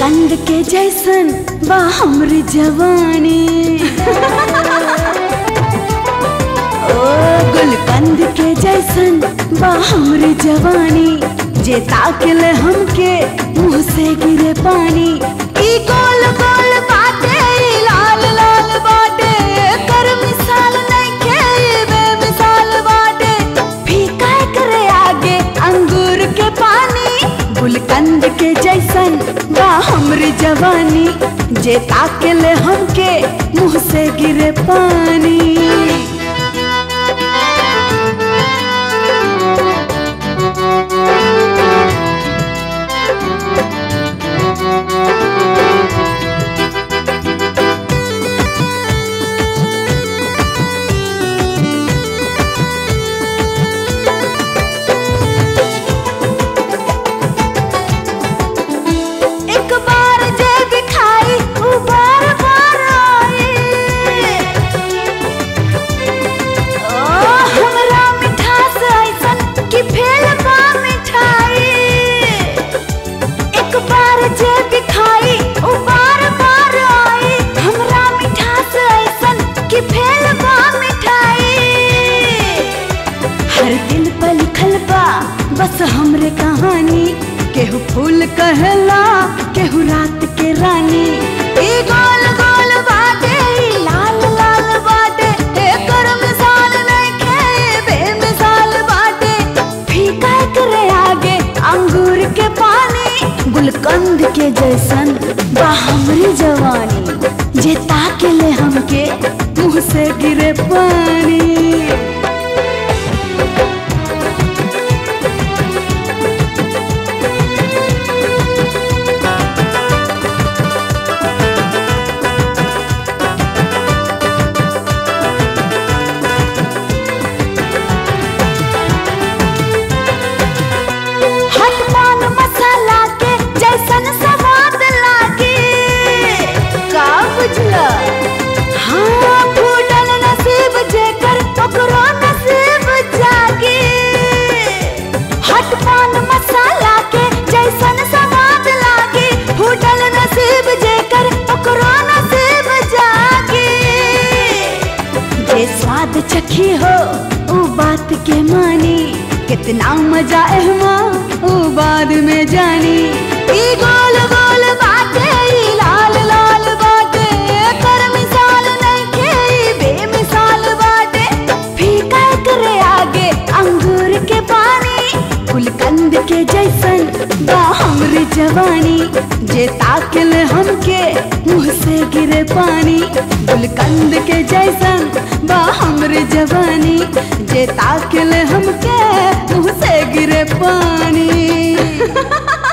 गुलकंद के जैसन बा हमरी जवानी ओ गुलकंद के जैसन बा हमरी जवानी जे ताकले हमके मुंह से गिरे पानी ई गोल गोल बाटे ई लाल लाल बाटे कर मिसाल नइखे ई बेमिसाल बाटे फीका करे आगे अंगूर के पानी गुलकंद के जैसन बा हमरी जवानी जे ताकले हमके मुंह से गिरे पानी एक बार जे दिखाई उ बार बार आई ओ हमरा मिठास ऐसन कि फेल बा मिठाई एक बार जे दिखाई उ बार बार आई हमरा मिठास ऐसन कि फेल बा मिठाई हर दिल पर लिखल बा बस हमरे कहानी केहू फूल कहला केहू रात के रानी ई गोल गोल बाटे ई लाल लाल बाटे एकर मिसाल नइखे ई बेमिसाल बाटे फीका करे आगे अंगूर के पानी गुलकंद के जैसन बा हमरी जवानी जे ताकेले हमके मुंह से गिरे पानी हट पान मसाला के जैसन स्वाद लागे का बुझला हाँ फूटल नसीब जेकर ओकरो नसीब जागे हट पान मसाला के जैसन स्वाद लागे फूटल नसीब जेकर ओकरो नसीब जागे जे स्वाद चखी हो उ बात के मानी कितना मजा एहमा उ बाद में जानी ई गोल गोल बाटे ई लाल लाल बाटे कर मिसाल नइखे ई बेमिसाल बाटे फीका करे आगे अंगूर के पानी गुलकंद के जैसन बा हमरी जवानी जे ताकल हमके मुंह से गिरे पानी गुलकंद के जैसन बा हमरी जवानी जे ताकल हमके मुंह से गिरे पानी